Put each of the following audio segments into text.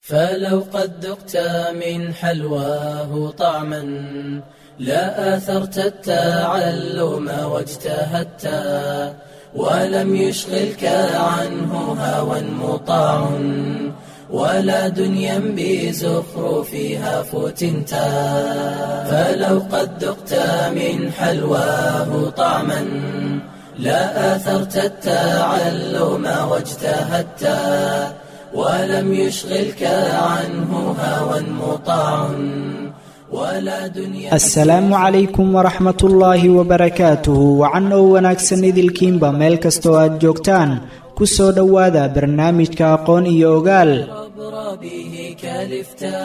فلو قد ذقت من حلواه طعما لا آثرت التعلم واجتهدت ولم يشغلك عنه هوى مطاع ولا دنيا بزخرفها فتنت فلو قد ذقت من حلواه طعما لا آثرت التعلم واجتهدت ولم يشغلك عنه هوى مطاع ولا دنيا asalaamu calaykum waraxmat ullaahi wabarakaatuhu wacan oo wanaagsan idilkiinba meel kastoo aad joogtaan ku soo dhowaada barnaamijka aqoon iyo ogaal عبر به كلفتا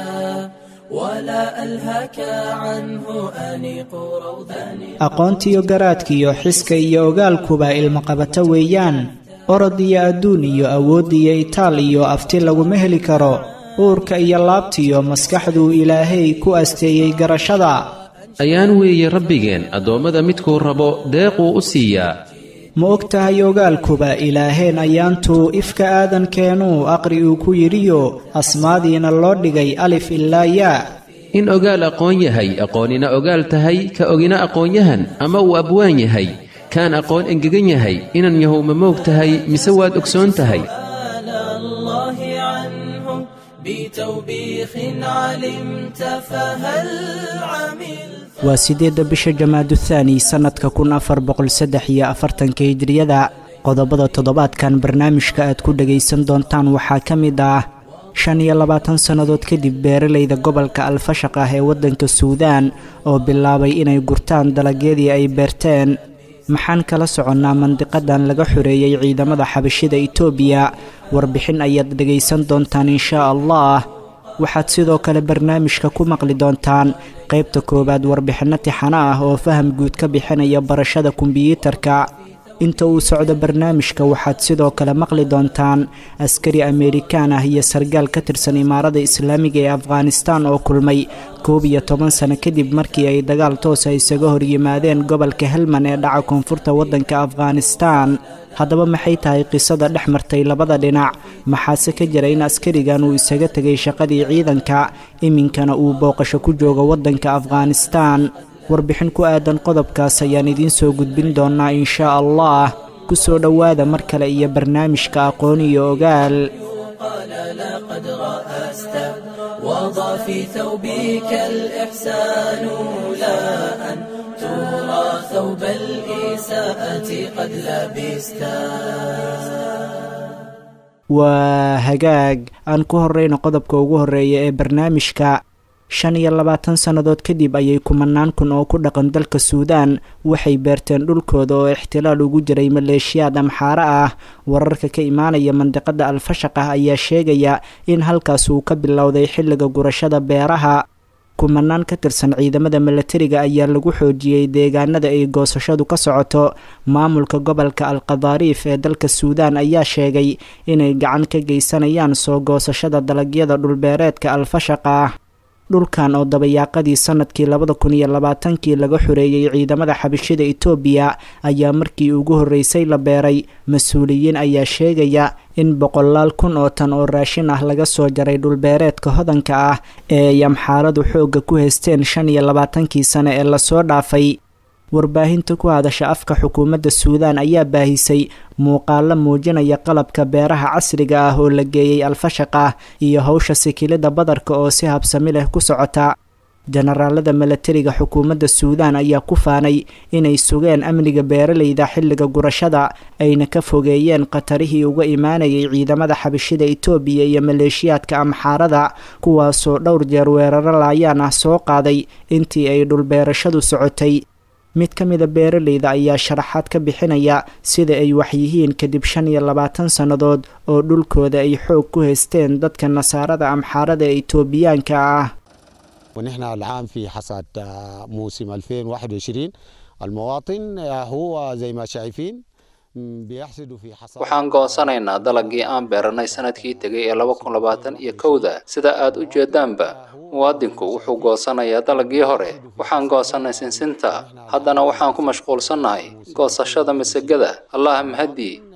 ولا ألهك عنه أنيق روضان aqoontiyo garaadkiyo xiska iyo ogaalkuba ilmaqabato weeyaan orod iyo adduun iyo awood iyo itaal iyo afti laguma heli karo uurka iyo laabtiyo maskaxduu ilaahay ku asteeyey garashada ayaan weeye rabbigeen addoommada midkuu rabo deequu u siiyaa ma og tahay ogaalkuba ilaaheen ayaantuu ifka aadankeenuu aqri uu ku yidhiyo asmaadiina loo dhigay alif ilaa yaa in ogaal aqoon yahay aqoonina ogaal tahay ka ogina aqoonyahan ama uu abwaan yahay kaan aqoon engegan yahay inan yahow ma moog tahay mise waad ogsoon tahay سأل الله عنه بتوبيخ علمت فهل عملت waa siddeedda bisha jamaadu thaani sannadka kun afar boqol saddex iyo afartanka hijriyada qodobada toddobaadkan barnaamijka aad ku dhagaysan doontaan waxaa ka mid ah shan iyo labaatan sannadood kadib beeralayda gobolka alfashaq ah ee waddanka suudaan oo bilaabay inay gurtaan dalagyadii ay beerteen maxaan kala soconnaa mandiqadan laga xoreeyey ciidamada xabashida itoobiya warbixin ayaad dhegaysan doontaan inshaa allah waxaad sidoo kale barnaamijka ku maqli doontaan qaybta koowaad warbixinno tixano ah oo faham guud ka bixinaya barashada kombiyuutarka inta uu socdo barnaamijka waxaad sidoo kale maqli doontaan askari ameerikaan ah iyo sargaal ka tirsan imaarada islaamiga ee afghanistaan oo kulmay koob iyo toban sano kadib markii ay dagaal toosa isaga hor yimaadeen gobolka helman ee dhaca koonfurta waddanka afghanistaan haddaba maxay tahay qisada dhex martay labada dhinac maxaase ka jira in askarigan uu isaga tegay shaqadii ciidanka iminkana uu booqasho ku joogo waddanka afghanistaan warbixin ku aadan qodobkaas ayaan idiin soo gudbin doonaa inshaa allah ku soo dhowaada mar kale iyo barnaamijka aqoon iyo ogaal قال لقد رأست وضع في ثوبك الإحسان لا أن ترى ثوب الإساءة قد لبستا waa hagaag aan ku horreyno qodobka ugu horreeya ee barnaamijka shan iyo labaatan sannadood kadib ayay kumanaan kun oo ku dhaqan dalka suudaan waxay beerteen dhulkooda oo ixtilaal ugu jiray maleeshiyaad amxaare ah wararka ka imaanaya mandiqada alfashaq ah ayaa sheegaya in halkaas uu ka bilowday xilliga gurashada beeraha kumanaan ka tirsan ciidamada milatariga ayaa lagu xoojiyey deegaanada ay goosashadu ka socoto maamulka gobolka alqadaariif ee dalka suudaan ayaa sheegay inay gacan ka geysanayaan soo goosashada dalagyada dhulbeereedka alfashaqa ah dhulkan oo dabayaaqadii sanadkii labada kun iyo labaatankii laga xoreeyey ciidamada xabashida itoobiya ayaa markii ugu horreysay la beeray mas-uuliyiin ayaa sheegaya in boqolaal kun oo tan oo raashin ah laga soo jaray dhulbeereedka hodanka ah ee ay amxaaradu xoogga ku haysteen shan iyo labaatankii sane ee lasoo dhaafay warbaahinta ku hadasha afka xukuumadda suudaan ayaa baahisay muuqaalo muujinaya qalabka beeraha casriga ah oo la geeyey alfashaq ah iyo howsha sikilida badarka oo si habsami leh ku socota jenaraalada milatariga xukuumadda suudaan ayaa ku faanay inay sugeen amniga beeralayda xilliga gurashada ayna ka fogeeyeen khatarihii uga imaanayay ciidamada xabashida itoobiya iyo maleeshiyaadka amxaarada kuwaasoo dhowr jeer weeraro laayaan ah soo qaaday intii ay dhulbeerashadu socotay mid ka mida beeralayda ayaa sharaxaad ka bixinaya sida ay waxyihiin kadib shan iyo labaatan sannadood oo dhulkooda ay xoog ku haysteen dadka nasaarada amxaarada ee itoobiyaanka ah ونحن العام في حصاد آه، موسم 2021 المواطن آه، هو زي ما شايفين م، بيحصدوا في حصاد waxaan goosanaynaa dalagii aan beeranay sanadkii tegay ee laba kun labaatan iyo kowda sida aad u jeedaanba muwaadinku wuxuu goosanayaa dalagii hore waxaan goosanay sinsinta haddana waxaan ku mashquulsannahay goosashada masagada allah mahadii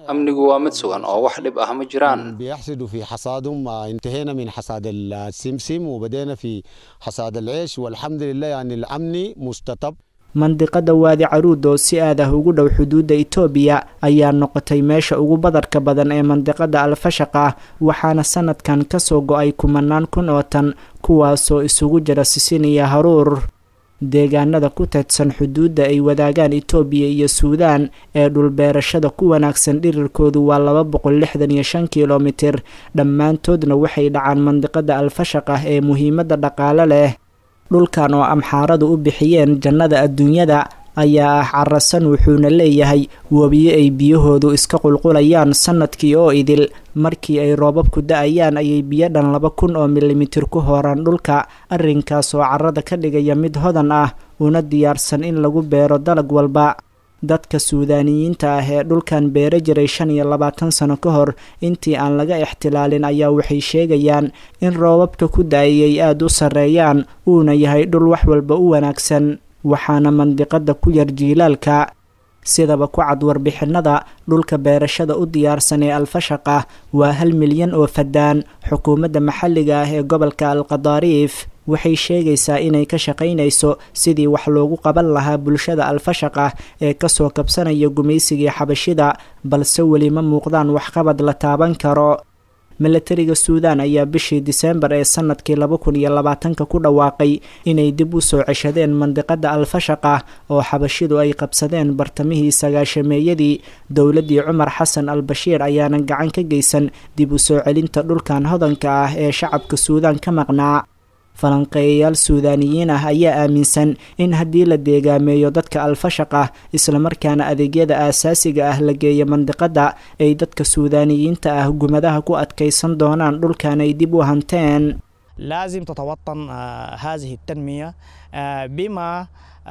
amnigu waa mid sugan oo wax dhib ah ma jiraan بيحصدوا في حصادهم آه، انتهينا من حصاد السمسم وبدينا في حصاد العيش والحمد لله يعني الأمن مستطب mandiqada waadi caruud oo si aad ah ugu dhow xuduudda itoobiya ayaa noqotay meesha ugu badarka badan ee mandiqada alfashaq ah waxaana sanadkan kasoo go-ay kumanaan kun oo tan kuwaasoo isugu jira sisin iyo haruur deegaanada ku teedsan xuduudda ay wadaagaan itoobiya iyo suudaan ee dhulbeerashada ku wanaagsan dhirirkoodu waa laba boqol lixdan iyo shan kilomitir dhammaantoodna waxay dhacaan mandiqada alfashaq ah ee muhiimadda dhaqaale leh dhulkan oo amxaaradu u bixiyeen jannada adduunyada ayaa ah carasan wuxuuna leeyahay webiyo ay biyahoodu iska qulqulayaan sanadkii oo idil markii ay roobabku da-ayaan ayay biyo dhan laba kun oo milimitir ku hooraan dhulka arrinkaas oo carrada ka dhigaya mid hodan ah una diyaarsan in lagu beero dalag walba dadka suudaaniyiinta ah ee dhulkan beera jiray shan iyo labaatan sano ka hor intii aan laga ixtilaalin ayaa waxay sheegayaan in roobabka ku da-ayay aada u sarreeyaan uuna yahay dhul wax walba u wanaagsan waxaana mandiqada ku yar jiilaalka sidaba ku cad warbixinada dhulka beerashada u diyaarsan ee alfashaq ah waa hal milyan oo fadaan xukuumadda maxalliga ah ee gobolka alqadaariif waxay sheegaysaa inay ka shaqaynayso sidii wax loogu qaban lahaa bulshada alfashaq ah ee kasoo kabsanaya gumaysigii xabashida balse weli ma muuqdaan waxqabad la taaban karo milatariga suudaan ayaa bishii diseembar ee sanadkii laba kun iyo labaatanka ku dhawaaqay inay dib u soo ceshadeen mandiqada alfashaq ah oo xabashidu ay qabsadeen bartamihii sagaashameeyadii dowladdii cumar xasan al bashiir ayaana gacan ka geysan dib u soo celinta dhulkan hodanka ah ee shacabka suudaan ka maqnaa falanqeeyayaal suudaaniyiin ah ayaa aaminsan in haddii la deegaameeyo dadka alfashaq ah islamarkaana adeegyada aasaasiga ah la geeyo mandiqada ay dadka suudaaniyiinta ah gumadaha ku adkaysan doonaan dhulkan ay dib u hanteen لازم تتوطن آه، هذه التنمية آه، بما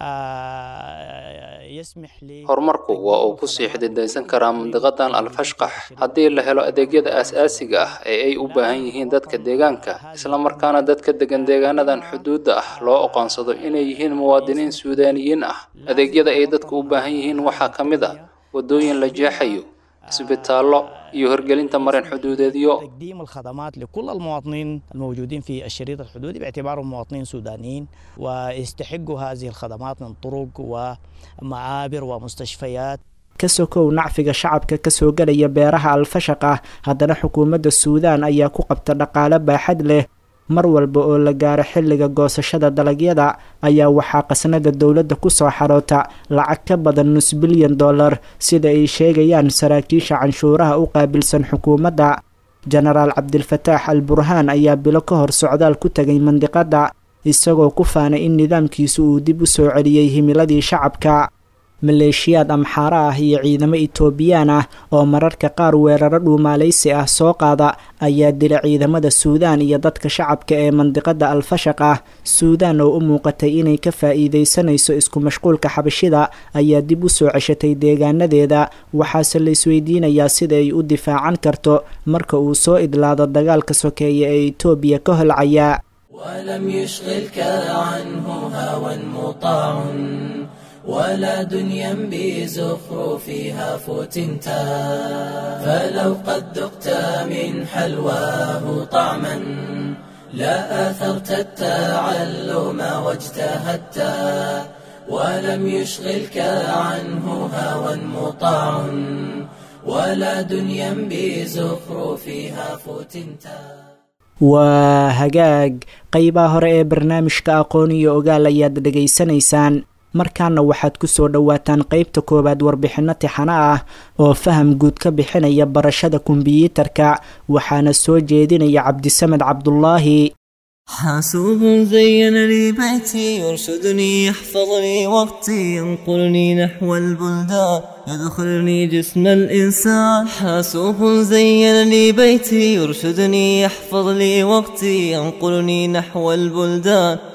آه، يسمح لي horumarku waa uu ku sii xididaysan karaa mandiqadan alfashqax haddii la helo adeegyada aas-aasiga ah ee ay u baahan yihiin dadka deegaanka islamarkaana dadka degan deegaanadan xuduudda ah loo aqoonsado inay yihiin muwaadiniin suudaaniyiin ah adeegyada ay dadku u baahan yihiin waxaa ka mid a waddooyin la jeexayo isbitaallo iyo hirgelinta marin xuduudeedyo تقديم الخدمات لكل المواطنين الموجودين في الشريط الحدودي باعتبارهم مواطنين سودانيين ويستحقوا هذه الخدمات من طرق ومعابر ومستشفيات ka sokow nacfiga shacabka kasoo gelaya beeraha alfashaq ah haddana xukuumadda suudaan ayaa ku qabta dhaqaale baaxad leh mar walba oo la gaaro xilliga goosashada dalagyada ayaa waxaa qasnada dowladda kusoo xaroota lacag ka badan nus bilyan dollar sida ay sheegayaan saraakiisha canshuuraha u qaabilsan xukuumadda jenaraal cabdilfataax al burhaan ayaa bilo ka hor socdaal ku tegay mandiqada isagoo ku faanay in nidaamkiisu uu dib u soo celiyey himiladii shacabka maleeshiyaad amxaaro ah iyo ciidamo itoobiyaan ah oo mararka qaar weeraro dhuumaalaysi ah soo qaada ayaa dila ciidamada suudaan iyo dadka shacabka ee mandiqada alfashaq ah suudaan oo u muuqatay inay ka faa'iidaysanayso isku mashquulka xabashida ayaa dib u soo ceshatay deegaanadeeda waxaase la isweydiinayaa sida ay u difaacan karto marka uu soo idlaado dagaalka sokeeya ee itoobiya ka holcaya ولم يشغلك عنه هوى مطاع ولا دنيا بزخرفها فتنتا فلو قد ذقت من حلواه طعما لا آثرت التعلم واجتهدت ولم يشغلك عنه هوى مطاع ولا دنيا بزخرفها فتنتا waa hagaag qeybaha hore ee barnaamijka aqoon iyo ogaal ayaad dhegaysanaysaan markaana waxaad ku soo dhowaataan qeybta koowaad warbixinno tixano ah oo faham guud ka bixinaya barashada kombiyuutarka waxaana soo jeedinaya cabdisamed cabdulaahi حاسوب زين لي بيتي يرشدني يحفظني وقتي ينقلني نحو البلدان يدخلني جسم الإنسان حاسوب زين لي بيتي يرشدني يحفظ لي وقتي ينقلني نحو البلدان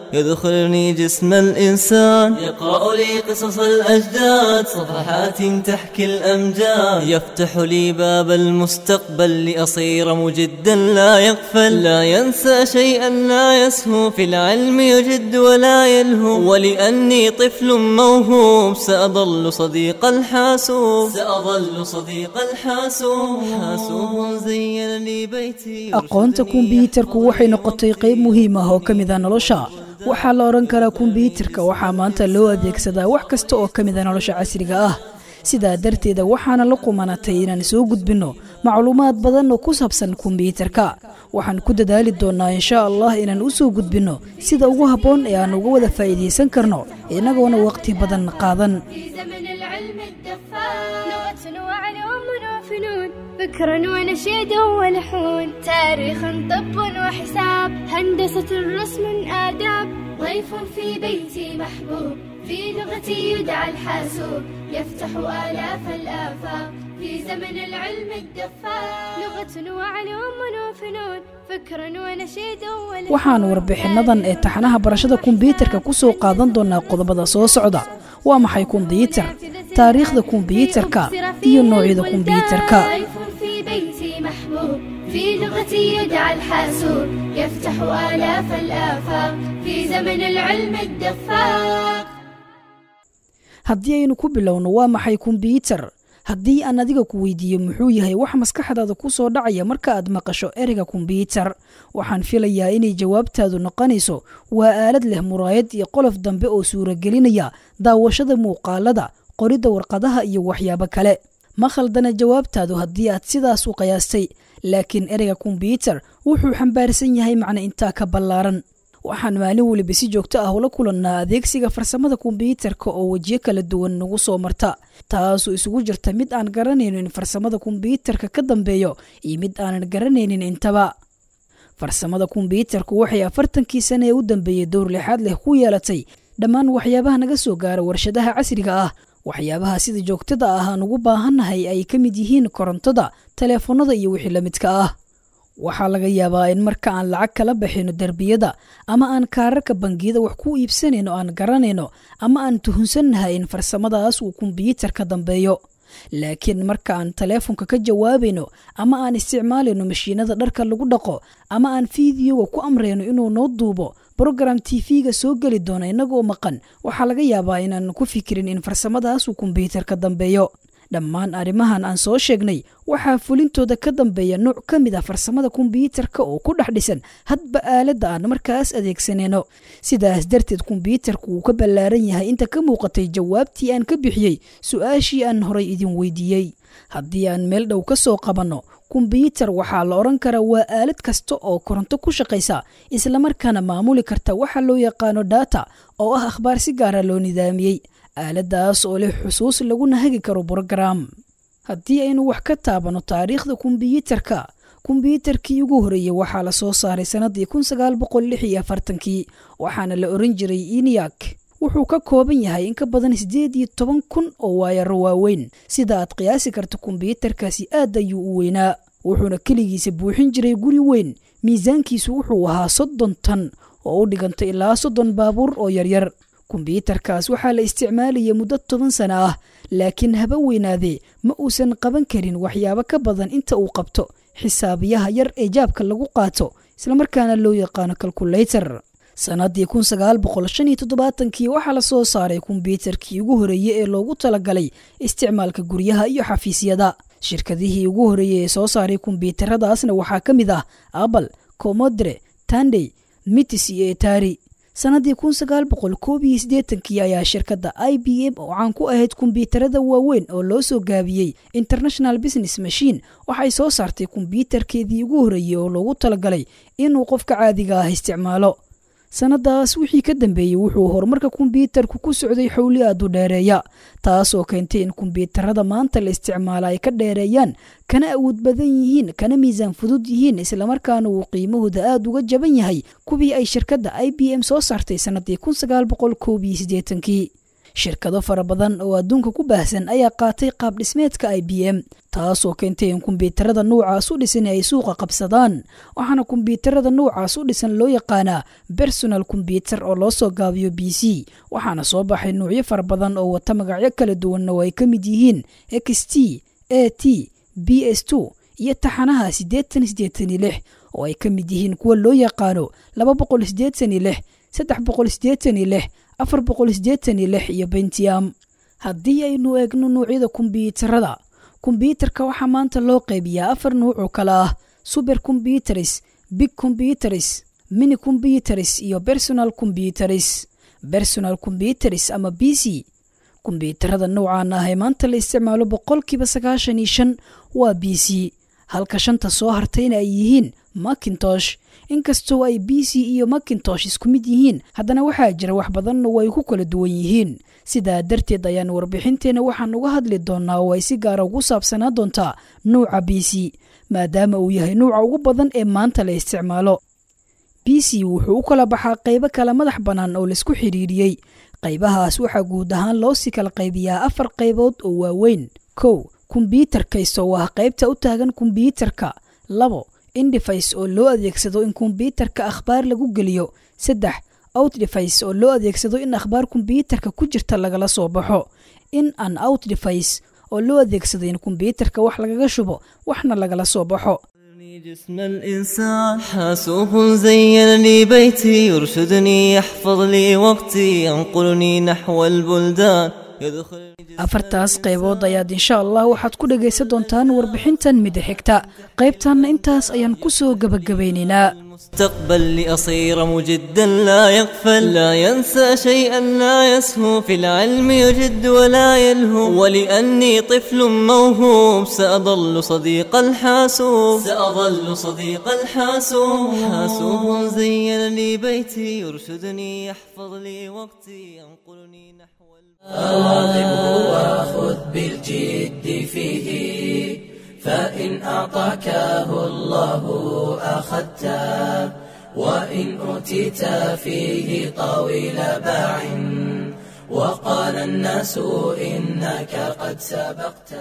يدخلني جسم الإنسان يقرأ لي قصص الأجداد صفحات تحكي الأمجاد يفتح لي باب المستقبل لأصير مجدا لا يغفل لا ينسى شيئا لا يسهو في العلم يجد ولا يلهو ولأني طفل موهوب سأظل صديق الحاسوب سأظل صديق الحاسوب حاسوب زين لي بيتي aqoonta kumbiyuutarku waxay noqotay qayb muhiim ah oo ka mid a nolosha waxaa la odhan karaa kumbiyuutarka waxaa maanta loo adeegsadaa wax kasta oo ka mid a nolosha casriga ah sidaa darteeda waxaana la qumanatay inaan soo gudbinno macluumaad badan oo ku saabsan kumbiyuutarka waxaan ku dadaali doonnaa insha allah inaan u soo gudbinno sida ugu habboon ee aan uga wada faa'iidaysan karno inagoona waqti badan qaadan في زمن العلم الدفاع لغة وعلوم وفنون فكر ونشيد ولحون تاريخ طب وحساب هندسة رسم آداب ضيف في بيتي محبوب في لغتي يدعى الحاسوب يفتح آلاف الآفاق في زمن العلم الدفاع لغة وعلوم وفنون فكر ونشيد ولحون waxaan warbixinnadan ee taxanaha barashada kumbiyuutarka ku soo qaadan doonaa qodobada soo socda waa maxay kumbiyuutar taariikhda kumbiyuutarka iyo noocyada kumbiyuutarka ضيف في بيتي محبوب في لغتي يدعى الحاسوب يفتح آلاف الآفاق في زمن العلم الدفاق haddii aynu ku bilowno waa maxay kumbiyuutar haddii aan adiga ku weydiiyo muxuu yahay wax maskaxdaada ku soo dhacaya marka aad maqasho ereyga kumbiyuutar waxaan filayaa inay jawaabtaadu noqonayso waa aalad leh muraayad iyo qolof dambe oo suuragelinaya daawashada muuqaalada qoridda warqadaha iyo waxyaabo kale ma khaldana jawaabtaadu haddii aad sidaas u qiyaastay laakiin ereyga kumbiyuutar wuxuu xambaarsan yahay macno intaa ka ballaaran waxaan maalin weliba si joogto ah ula kulannaa adeegsiga farsamada kumbiyuutarka oo wejiyo kala duwan nagu soo marta taasoo isugu jirta mid aan garanayno in farsamada kumbiyuutarka ka dambeeyo iyo mid aanan garanaynin intaba farsamada kumbiyuutarku waxay afartankii sane ee u dambeeyey dowr lixaad leh ku yeelatay dhammaan waxyaabaha naga soo gaara warshadaha casriga ah waxyaabaha sida joogtada ah aan ugu baahannahay ay ka mid yihiin korontada taleefanada iyo wixii la midka ah waxaa laga yaabaa in marka aan lacag kala baxayno derbiyada ama aan kaararka bangiyada wax ku iibsanayno aan garanayno ama aan tuhunsannahay in farsamadaas uu kumbiyuutar ka dambeeyo laakiin marka aan taleefonka ka jawaabayno ama aan isticmaalayno mashiinada dharka lagu dhaqo ama aan fiidiyoga ku amrayno inuu noo duubo brogram tv-ga soo geli doona innagoo maqan waxaa laga yaabaa inaan ku fikirin in farsamadaas uu kumbiyuutar ka dambeeyo dhammaan arrimahan aan soo sheegnay waxaa fulintooda ka dambeeya nooc ka mid ah farsamada kumbiyuutarka oo ku dhex dhisan hadba aaladda aan markaas adeegsanayno sidaas darteed kumbiyuutarku wuu ka ballaaran yahay inta ka muuqatay jawaabtii aan ka bixiyey su-aashii aan horay idin weydiiyey haddii aan meel dhow ka soo qabanno kumbiyuutar waxaa la odhan karaa waa aalad kasta oo koronto ku shaqaysa islamarkaana maamuli karta waxa loo yaqaano data oo ah akhbaar si gaara loo nidaamiyey aaladaas oo leh xusuus laguna hagi karo brogram haddii aynu wax ka taabanno taariikhda kumbiyuutarka kumbiyuutarkii ugu horreeyey waxaa la soo saaray sannaddii kun sagaal boqol lix iyo afartankii waxaana la oran jiray iniyak wuxuu ka kooban yahay in ka badan siddeed iyo toban kun oo waayaro waaweyn sida aad qiyaasi karta kumbiyuutarkaasi aad ayuu u weynaa wuxuuna keligiisa buuxin jiray guri weyn miisaankiisu wuxuu ahaa soddon tan oo u dhiganta ilaa soddon baabuur oo yaryar kumbiyuutarkaas waxaa la isticmaalayay muddo toban sana ah laakiin haba weynaadee ma uusan qaban karin waxyaabo ka badan inta uu qabto xisaabiyaha yar ee jaabka lagu qaato islamarkaana loo yaqaano kalkulaytar sannaddii kun sagaal boqol shan iyo toddobaatankii waxaa la soo saaray kumbiyuutarkii ugu horreeyey ee loogu talagalay isticmaalka guryaha iyo xafiisyada shirkadihii ugu horreeyey ee soo saaray kumbiyuutaradaasna waxaa ka mid ah apple comodre tandey mitis iyo etari sannaddii kun sagaal boqol koob iyo siddeetankii ayaa shirkadda i b m oo caan ku ahayd kumbiyuutarada waaweyn oo loo soo gaabiyey international business machine waxay soo saartay kumbiyuutarkeedii ugu horreeyey oo loogu talagalay inuu qofka caadiga ah isticmaalo sannadaas wixii ka dambeeyey wuxuu horumarka kumbiyuutarku ku socday xowli aad u dheereeya taasoo keentay in kumbiyuutarada maanta la isticmaala ay ka dheereeyaan kana awood badan yihiin kana miisaan fudud yihiin islamarkaana uu qiimahooda aad uga jaban yahay kuwii ay shirkadda i b m soo saartay sannaddii kun sagaal boqol koob iyo siddeetankii shirkado fara badan oo adduunka ku baahsan ayaa qaatay qaab dhismeedka i b m taasoo keentay in kombyuutarada nuucaas u dhisan ay suuqa qabsadaan waxaana kombyuutarada nuucaas u dhisan loo yaqaanaa bersonal kombyuter oo loo soo gaabiyo b c waxaana soo baxay nuucyo fara badan oo wata magacyo kala duwanna oo ay ka mid yihiin x t a t b s two iyo taxanaha siddeetan siddeetan iyo lix oo ay ka mid yihiin kuwa loo yaqaano laba boqol siddeetan iyo lix saddex boqol siddeetan iyo lix afar boqol siddeetan iyo lix iyo bentiam haddii aynu eegno nuucyada kombyuutarada kombyuutarka waxaa maanta loo qaybiyaa afar nuuc oo kale ah suber kombyuteris big kombyuteris mini kombyuteris iyo bersonal kombyuteris bersonal kombyuteris ama b c kombyuutarada noocaan ah ee maanta la isticmaalo boqolkiiba sagaashan iyo shan waa b c halka shanta soo hartayna ay yihiin macintosh inkastoo ay b c iyo macintosh isku mid yihiin haddana waxaa jira wax badanna way ku kala duwan yihiin sidaa darteed ayaan warbixinteenna waxaan uga hadli doonnaa oo ay si gaara ugu saabsanaa doontaa nuuca b c maadaama uu yahay nuuca ugu badan ee maanta la isticmaalo b c wuxuu u kala baxaa qaybo kala madax bannaan oo laisku xidhiiriyey qaybahaas waxaa guud ahaan loo sii kala qaybiyaa afar qaybood oo waaweyn kow kombyuutarkayso oo ah qaybta u taagan kombyuutarka labo indhifays oo loo adeegsado in kombyuutarka akhbaar lagu geliyo saddex outdefays oo loo adeegsado in akhbaar kombyuutarka ku jirta lagala soo baxo in an outdefays oo loo adeegsado in kombyuutarka wax lagaga shubo waxna lagala soo baxo جسم الإنسان حاسوب زين لي بيتي يرشدني يحفظ لي وقتي ينقلني نحو البلدان يدخل afartaas qaybood ayaad insha allah waxaad ku dhegaysan doontaan warbixintan mida xigta qaybtanna intaas ayaan ku soo gebagabaynaynaa المستقبل لأصير مجدا لا يغفل لا ينسى شيئا لا يسهو في العلم يجد ولا يلهو ولأني طفل موهوب سأظل صديق الحاسوب سأظل صديق الحاسوب حاسوب زين لي بيتي يرشدني يحفظ لي وقتي ينقلني نحو أواظبه وخذ بالجد فيه فإن أعطاكه الله أخذته وإن أوتيت فيه طويل باع وقال الناس إنك قد سبقت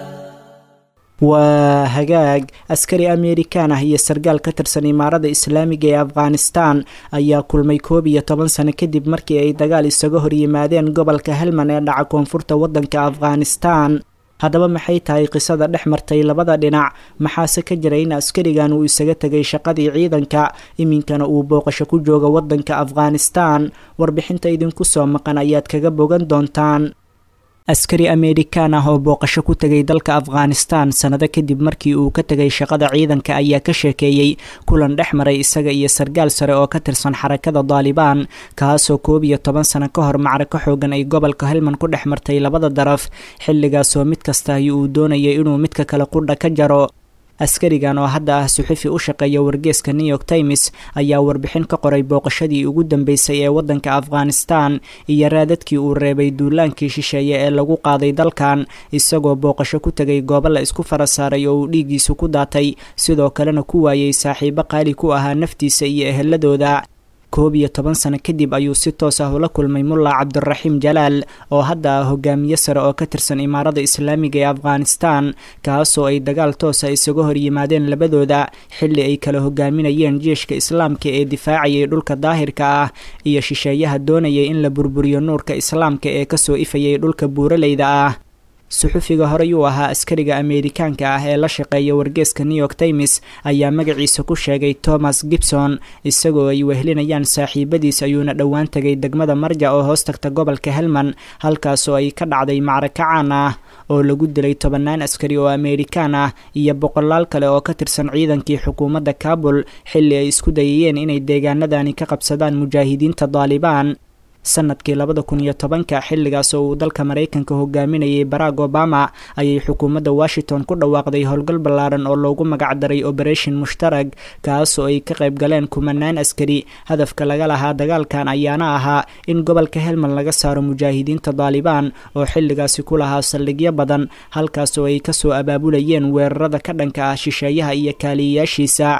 waa hagaag askari amerikan ah iyo sargaal ka tirsan imaarada islaamiga ee afghanistan ayaa kulmay koob iyo toban sano kadib markii ay dagaal isaga hor yimaadeen gobolka helman ee dhaca koonfurta waddanka afghanistan haddaba maxay tahay qisada dhex martay labada dhinac maxaase ka jira in askarigan uu isaga tegay shaqadii ciidanka iminkana uu booqasho ku jooga waddanka afghanistan warbixinta idinku soo maqan ayaad kaga bogan doontaan askari amerikan ah oo booqasho ku tegay dalka afghanistan sannado kadib markii uu ka tegay shaqada ciidanka ayaa ka sheekeeyey kulan dhex maray isaga iyo sargaal sare oo ka tirsan xarakada daalibaan kaasoo koob iyo toban sano ka hor macrako xoogan ay gobolka helman ku dhex martay labada daraf xilligaasoo mid kasta ay uu doonayay inuu midka kale qudha ka jaro askarigan oo hadda ah suxufi u shaqeeya wargeeska new york times ayaa warbixin ka qoray booqashadii ugu dambeysay ee waddanka afghanistan iyo raadadkii uu reebay duulaankii shisheeye ee lagu qaaday dalkan isagoo booqasho ku tegay goobo la isku fara saaray oo uu dhiiggiisu ku daatay sidoo kalena ku waayey saaxiibo qaali ku ahaa naftiisa iyo eheladooda koob iyo toban sano kadib ayuu si toos ah ula kulmay mulla cabdiraxiim jalaal oo hadda ah hogaamiye sare oo ka tirsan imaarada islaamiga ee afghanistan kaasoo ay dagaal toosa isaga hor yimaadeen labadooda xilli ay kala hogaaminayeen jeeshka islaamka ee difaacayay dhulka daahirka ah iyo shisheeyaha doonayay in la burburiyo nuurka islaamka ee kasoo ifayay dhulka buuraleyda ah suxufiga horey uu ahaa askariga ameerikaanka ah ee la shaqeeya wargeeska new york times ayaa magaciisa ku sheegay thomas gibson isagoo ay wehlinayaan saaxiibadiis ayuuna dhowaan tegay degmada marja oo hoos tagta gobolka helman halkaasoo ay ka dhacday macraka caan ah oo lagu dilay tobannaan askari oo ameerikaan ah iyo boqolaal kale oo ka tirsan ciidankii xukuumadda kabul xilli ay isku dayayeen inay deegaanadani ka qabsadaan mujaahidiinta daalibaan sanadkii labada kun iyo tobanka xilligaas oo uu dalka maraykanka hogaaminayay barack obama ayay xukuumadda washington ku dhawaaqday howlgal ballaaran oo loogu magacdaray operation mushtarag kaasoo ay ka qayb galeen kumanaan askari hadafka laga lahaa dagaalkan ayaana ahaa in gobolka helmand laga saaro mujaahidiinta daalibaan oo xilligaasi ku lahaa saldhigyo badan halkaasoo ay kasoo abaabulayeen weerarada ka dhanka ah shisheeyaha iyo kaaliyayaashiisa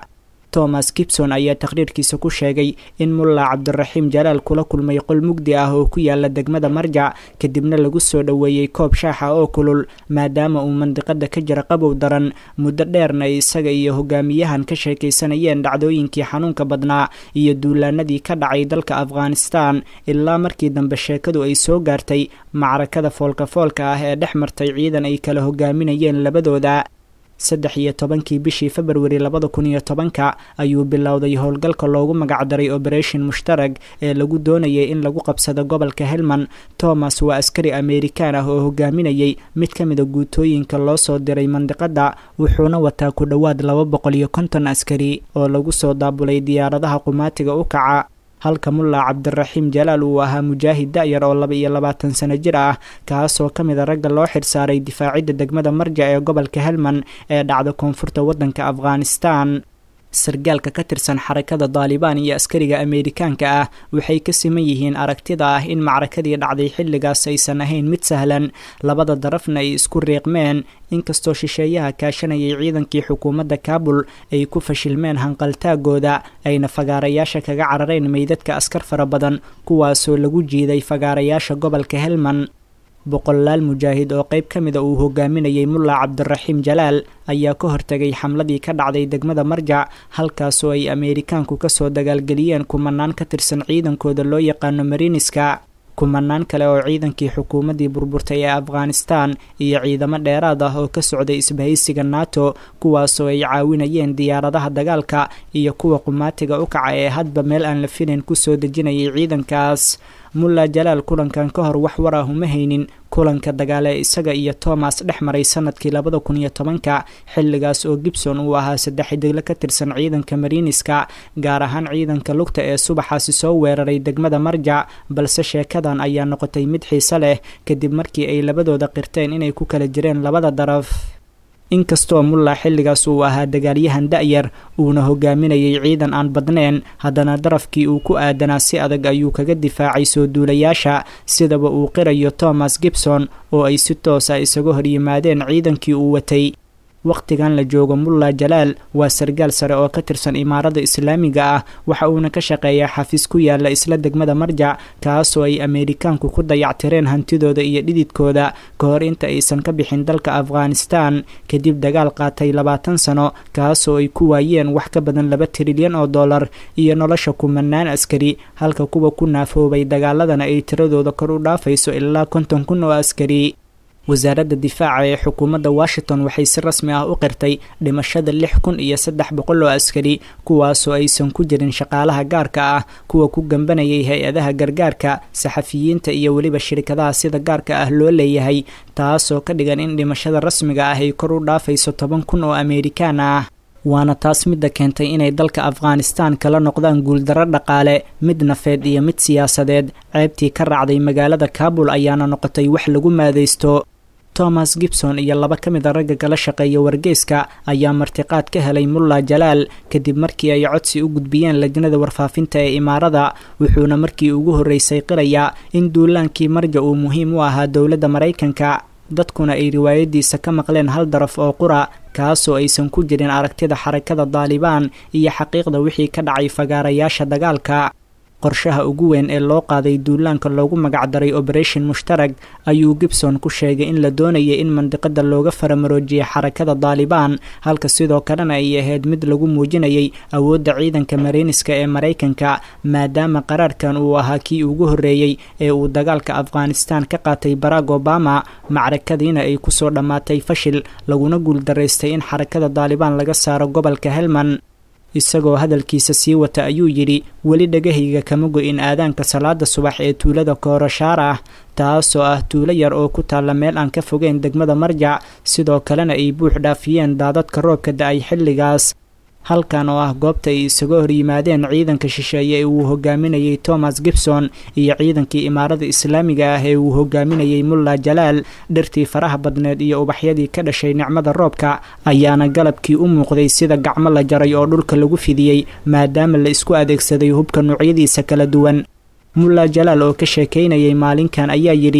thomas gibson ayaa taqhriirkiisa ku sheegay in mulla cabdiraxiim jalaal kula kulmay qol mugdi ah oo ku yaala degmada marjac kadibna lagu soo dhoweeyey koob shaaxa oo kulul maadaama uu mandiqada ka jira qabow daran muddo dheerna ay isaga iyo hogaamiyahan ka sheekaysanayeen dhacdooyinkii xanuunka badnaa iyo duulaanadii ka dhacay dalka afghanistan ilaa markii dambe sheekadu ay soo gaartay macrakada foolka-foolka ah ee dhex martay ciidan ay kala hogaaminayeen labadooda saddex iyo tobankii bishii februari labada kun iyo tobanka ayuu bilowday howlgalka loogu magacdaray operation mushtarag ee lagu doonayay in lagu qabsado gobolka helmand thomas waa askari amerikan ah oo hogaaminayay mid ka mida guutooyinka loo soo diray mandiqada wuxuuna wataa ku dhowaad laba boqol iyo konton askari oo lagu soo daabulay diyaaradaha qumaatiga u kaca halka mulla cabdiraxiim jalaal uu ahaa mujaahid da-yar oo laba iyo labaatan sano jir ah kaasoo ka mid a ragga loo xirsaaray difaacidda degmada marja ee gobolka helmand ee dhacda koonfurta waddanka afghanistan sargaalka ka tirsan xarakada daalibaan iyo askariga ameerikaanka ah waxay ka siman yihiin aragtida ah in macrakadii dhacday xilligaas aysan ahayn mid sahlan labada darafna ay isku riiqmeen inkastoo shisheeyaha kaashanayay ciidankii xukuumadda kaabul ay ku fashilmeen hanqaltaagooda ayna fagaarayaasha kaga carareen meydadka askar fara badan kuwaasoo lagu jiiday fagaarayaasha gobolka helmand boqolaal mujaahid oo qayb ka mida uu hogaaminayay mulla cabdiraxiim jalaal ayaa ka hortegay xamladii ka dhacday degmada marjac halkaasoo ay ameerikaanku kasoo dagaalgeliyeen kumanaan ka tirsan ciidankooda loo yaqaano mariniska kumanaan kale oo ciidankii xukuumaddii burburtay ee afghanistan iyo ciidamo dheeraad ah oo ka socday isbahaysiga nato kuwaasoo ay caawinayeen diyaaradaha dagaalka iyo kuwa qumaatiga u kaca ee hadba meel aan la filayn kusoo dejinayay ciidankaas mulla jalaal kulankan ka hor wax war ah uma haynin kulanka dagaale isaga iyo thomas dhex maray sanadkii labada kun iyo tobanka xilligaas oo gibson uu ahaa saddex xidigle ka tirsan ciidanka mariniska gaar ahaan ciidanka lugta ee subaxaasi soo weeraray degmada marjac balse sheekadan ayaa noqotay mid xiise leh kadib markii ay labadooda qirteen inay ku kala jireen labada daraf inkastoo mulla xilligaas uu ahaa dagaalyahan da-yar uuna hogaaminayay ciidan aan badnayn haddana darafkii uu ku aadanaa si adag ayuu kaga difaacay soo duulayaasha sidaba uu qirayo thomas gibson oo ay si toosa isaga horyimaadeen ciidankii uu watay wakhtigan la joogo mulla jalaal waa sargaal sare oo ka tirsan imaarada islaamiga ah waxa uuna ka shaqeeyaa xafiis ku yaala isla degmada marjac kaasoo ay ameerikaanku ku dayactireen hantidooda iyo dhididkooda ka hor inta aysan ka bixin dalka afghanistan kadib dagaal qaatay labaatan sano kaasoo ay ku waayeen wax ka badan laba trilyan oo dollar iyo nolosha kumanaan askari halka kuwa ku naafoobay dagaaladana ay tiradooda kor u dhaafayso ilaa konton kun oo askari wasaaradda difaaca ee xukuumadda washington waxay si rasmi ah u qirtay dhimashada lix kun iyo saddex boqol oo askari kuwaasoo aysan ku jirin shaqaalaha gaarka ah kuwa ku gambanayay hay-adaha gargaarka saxafiyiinta iyo weliba shirkadaha sida gaarka ah loo leeyahay taasoo ka dhigan in dhimashada rasmiga ah ay kor u dhaafayso toban kun oo ameerikaan ah waana taas midda keentay inay dalka afghanistan kala noqdaan guuldarro dhaqaale mid nafeed iyo mid siyaasadeed ceebtii ka raacday magaalada kaabul ayaana noqotay wax lagu maadaysto thomas gibson iyo laba ka mid a ragga kala shaqeeya wargeyska ayaa martiqaad ka helay mulla jalaal kadib markii ay codsi u gudbiyeen lajnada warfaafinta ee imaarada wuxuuna markii ugu horreysay qirayaa in duulaankii marja uu muhiim u ahaa dowladda maraykanka dadkuna ay riwaayadiisa ka maqleen hal daraf oo qura kaasoo aysan ku jirin aragtida xarakada daalibaan iyo xaqiiqda wixii ka dhacay fagaarayaasha dagaalka qorshaha ugu weyn ee loo qaaday duulaanka loogu magacdaray operation mushtarag ayuu gibson ku sheegay in la doonayay in mandiqada looga faramaroojiya xarakada daalibaan halka sidoo kalena ay ahayd mid lagu muujinayay awoodda ciidanka mariniska ee maraykanka maadaama qaraarkan uu ahaa kii ugu horreeyey ee uu dagaalka afghanistan ka qaatay barack obama macrakadiina ay kusoo dhammaatay fashil laguna guuldaraystay in xarakada daalibaan laga saaro gobolka helmand isagoo hadalkiisa sii wata ayuu yidhi weli dhagahayga kama go-in aadaanka salaada subax ee tuulada koorashaar ah taasoo ah tuulo yar oo ku taalla meel aan ka fogeyn degmada marjac sidoo kalena ay buux dhaafiyeen daadadka roobka da-ay xilligaas halkan oo ah goobta ay isaga hor yimaadeen ciidanka shisheeye ee uu hogaaminayay thomas gibson iyo ciidankii imaarada islaamiga ah ee uu hogaaminayay mulla jalaal dhirtii faraha badneed iyo ubaxyadii ka dhashay nicmada roobka ayaana galabkii u muuqday sida gacmo la jaray oo dhulka lagu fidiyey maadaama la isku adeegsaday hubka noocyadiisa kala duwan mulla jalaal oo ka sheekaynayay maalinkan ayaa yidhi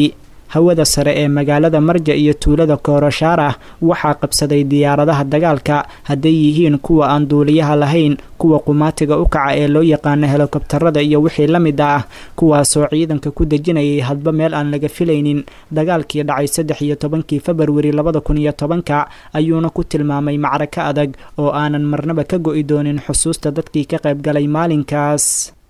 hawada sare ee magaalada marja iyo tuulada kooroshaarah waxaa qabsaday diyaaradaha dagaalka hadday yihiin kuwa aan duuliyaha lahayn kuwa qumaatiga u kaca ee loo yaqaano helikobtarada iyo wixii la mid ah kuwaasoo ciidanka ku dejinayay hadba meel aan laga filaynin dagaalkii dhacay saddex iyo tobankii februari labada kun iyo tobanka ayuuna ku tilmaamay macrako adag oo aanan marnaba ka go'i doonin xusuusta dadkii ka qayb galay maalinkaas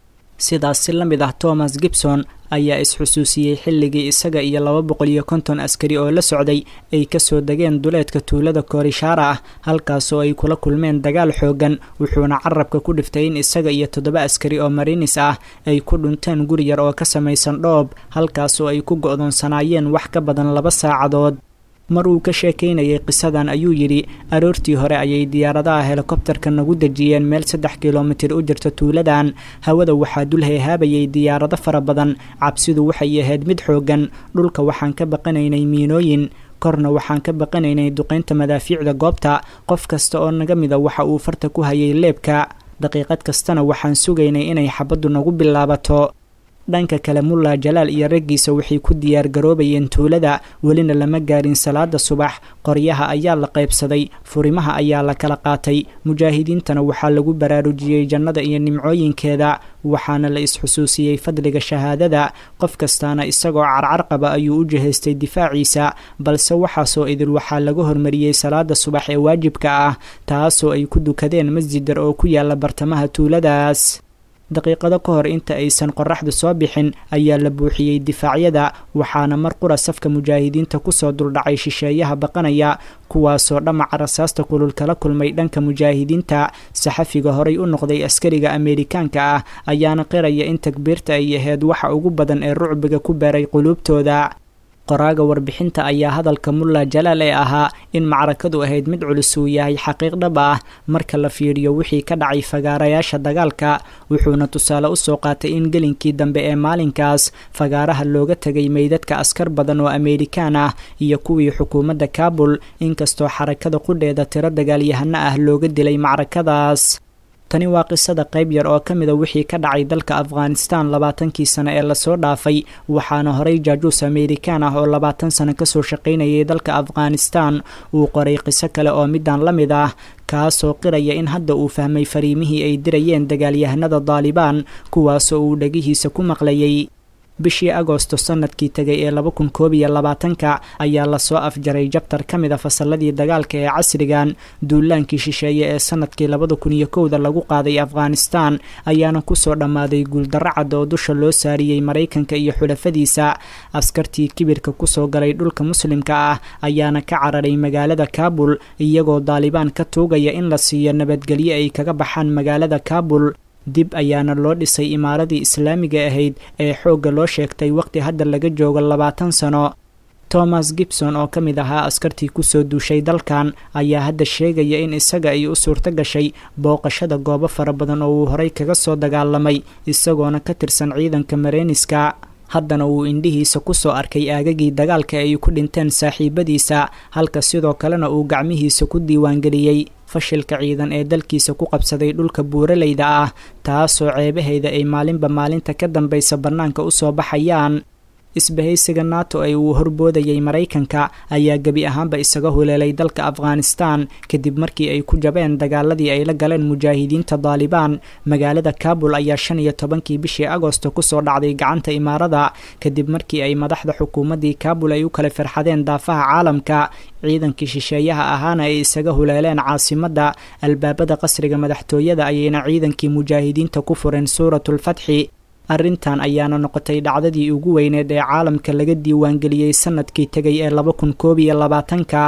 sidaas si la mid ah thomas gibson ayaa is-xusuusiyey xilligii isaga iyo laba boqol iyo konton askari oo la socday ay kasoo degeen duleedka tuulada korishaara ah halkaasoo ay kula kulmeen dagaal xoogan wuxuuna carabka ku dhiftay in isaga iyo toddoba askari oo marinis ah ay ku dhunteen guri yar oo ka samaysan dhoob halkaasoo ay ku go'doonsanaayeen wax ka badan laba saacadood mar uu ka sheekaynayay qisadan ayuu yidhi aroortii hore ayay diyaaradaha helikobtarka nagu dejiyeen meel saddex kilomitir u jirta tuuladan hawada waxaa dul heehaabayay diyaarado fara badan cabsidu waxay ahayd mid xoogan dhulka waxaan ka baqanaynay miinooyin korna waxaan ka baqanaynay duqaynta madaafiicda goobta qof kasta oo naga mida waxa uu farta ku hayay leebka daqiiqad kastana waxaan sugaynay inay xabaddu nagu bilaabato dhanka kale mulla jalaal iyo raggiisa waxay ku diyaar garoobayeen tuulada welina lama gaarin salaada subax qoryaha ayaa la qaybsaday furimaha ayaa la kala qaatay mujaahidiintana waxaa lagu baraarujiyey jannada iyo nimcooyinkeeda waxaana la is-xusuusiyey fadliga shahaadada qof kastaana isagoo carcar qaba ayuu u jihaystay difaaciisa balse waxaasoo idil waxaa laga hormariyey salaada subax ee waajibka ah taasoo ay ku dukadeen masjidar oo ku yaala bartamaha tuuladaas daqiiqado ka hor inta aysan qoraxdu soo bixin ayaa la buuxiyey difaacyada waxaana mar qura safka mujaahidiinta kusoo duldhacay shisheeyaha baqanaya kuwaasoo dhamaca rasaasta kulul kala kulmay dhanka mujaahidiinta saxafiga horay u noqday askariga ameerikaanka ah ayaana qiraya in takbiirta ay ahayd waxa ugu badan ee rucbiga ku beeray quluubtooda qoraaga warbixinta ayaa hadalka mulla jalaal ee ahaa in macrakadu ahayd mid culus uu yahay xaqiiq dhab ah marka la fiiriyo wixii ka dhacay fagaarayaasha dagaalka wuxuuna tusaale usoo qaatay in gelinkii dambe ee maalinkaas fagaaraha looga tegay meydadka askar badan oo ameerikaan ah iyo kuwii xukuumadda kaabul inkastoo xarakada qudheeda tiro dagaalyahano ah looga dilay macrakadaas tani waa qisada qayb yar oo ka mida wixii ka dhacay dalka afghanistan labaatankii sano ee lasoo dhaafay waxaana horey jaajuus ameerikaan ah oo labaatan sano kasoo shaqaynayay dalka afghanistan uu qoray qiso kale oo midaan la mid ah kaasoo qiraya in hadda uu fahmay fariimihii ay dirayeen dagaalyahanada daalibaan kuwaasoo uu dhegihiisa ku maqlayay bishii agoosto sanadkii tegay ee laba kun koob iyo labaatanka ayaa lasoo afjaray jabtar ka mid a fasalladii dagaalka ee casrigan duulaankii shisheeye ee sanadkii labada kun iyo kowda lagu qaaday afghanistan ayaana kusoo dhammaaday guuldarro cad oo dusha loo saariyey maraykanka iyo xulafadiisa askartii kibirka kusoo galay dhulka muslimka ah ayaana ka cararay magaalada kaabul iyagoo daalibaan ka tuugaya in la siiyo nabadgelyo ay kaga baxaan magaalada kaabul dib ayaana loo dhisay imaaradii islaamiga ahayd ee xoogga loo sheegtay waqti hadda laga joogo labaatan sano thomas gibson oo ka mid ahaa askartii kusoo duushay dalkan ayaa hadda sheegaya in isaga ay u suurto gashay booqashada goobo fara badan oo uu horey kaga soo dagaalamay isagoona ka tirsan ciidanka mareyniska haddana uu indhihiisa kusoo arkay aagagii dagaalka ay ku dhinteen saaxiibadiisa halka sidoo kalena uu gacmihiisa ku diiwaangeliyey fashilka ciidan ee dalkiisa ku qabsaday dhulka buuraleyda ah taasoo ceebaheeda ay maalinba maalinta ka dambaysa bannaanka usoo baxayaan isbahaysiga nato ee uu horboodayay maraykanka ayaa gebi ahaanba isaga huleelay dalka afghanistan kadib markii ay ku jabeen dagaaladii ay la galeen mujaahidiinta daalibaan magaalada kaabul ayaa shan iyo tobankii bishii agoosto kusoo dhacday gacanta imaarada kadib markii ay madaxda xukuumaddii kaabul ay u kala firxadeen daafaha caalamka ciidankii shisheeyaha ahaana ay isaga huleeleen caasimadda albaabada qasriga madaxtooyada ayayna ciidankii mujaahidiinta ku fureen suuratulfatxi arrintan ayaana noqotay dhacdadii ugu weyneed ee caalamka laga diiwaangeliyey sanadkii tegay ee laba kun koob iyo labaatanka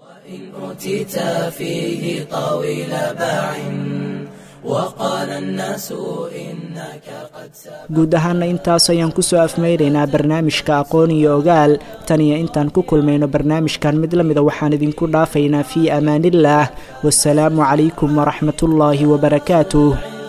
guud ahaana intaas ayaan kusoo afmeynaynaa barnaamijka aqoon iyo ogaal tan iyo intaan ku kulmayno barnaamijkan mid la mida waxaan idinku dhaafaynaa fii amaanillaah wasalaamu calaykum waraxmatullaahi wabarakaatuh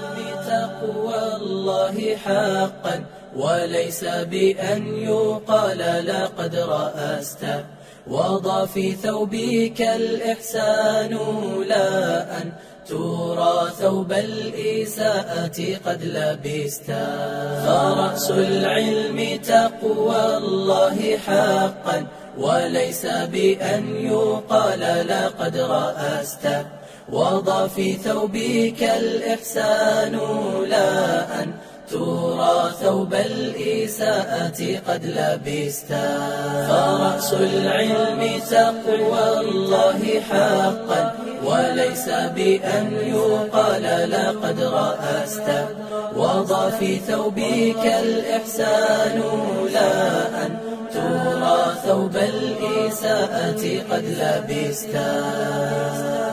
حقا وليس بأن يقال لقد رأست وضع في ثوبك الإحسان لا أن ترى ثوب الإساءة قد لبستا فرأس العلم تقوى الله حقا وليس بأن يقال لقد رأست وضع في ثوبك الإحسان لا أن ترى ثوب الإساءة قد لبستا فرأس العلم تقوى الله حقا وليس بأن يقال لقد رأست وضع في ثوبك الإحسان لا أن ترى ثوب الإساءة قد لبستا